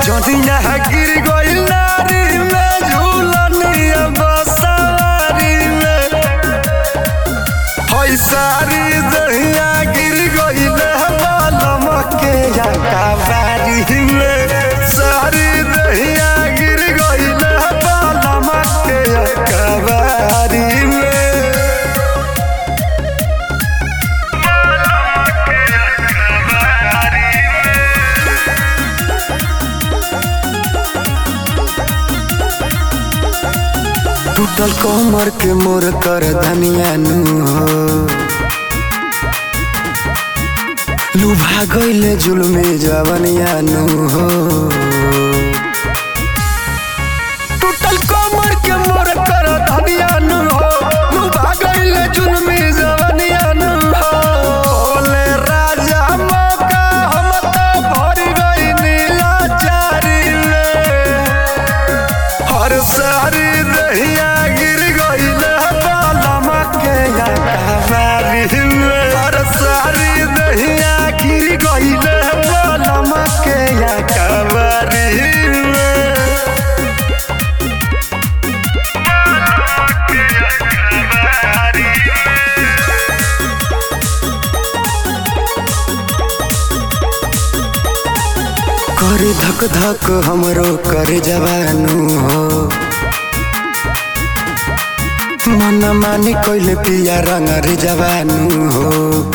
जदिया गिर गइल नारी में झूलनिया बसवारी में हई सारी दहिया गिर गइल बालम के काबारी में सारी दहिया गिर गइल बालम के काबारी में टूटल कमर के मोर कर धनिया नु हो लुभा गइले जुलमे जवनिया नु हो टूटल कमर के मोर कर धनिया नु हो लुभा गइले जुलमे जवनिया नु हो ओले राजा मौका हम तो भर गई नीला चारी में हर सारी दहिया गिर गइल बालम के काबारी में हर सारी दहिया गिर गइल बालम के काबारी में करे धक धक हमरो करे जवानू हो मन मानी कोइले पिया रंग रे जवानू हो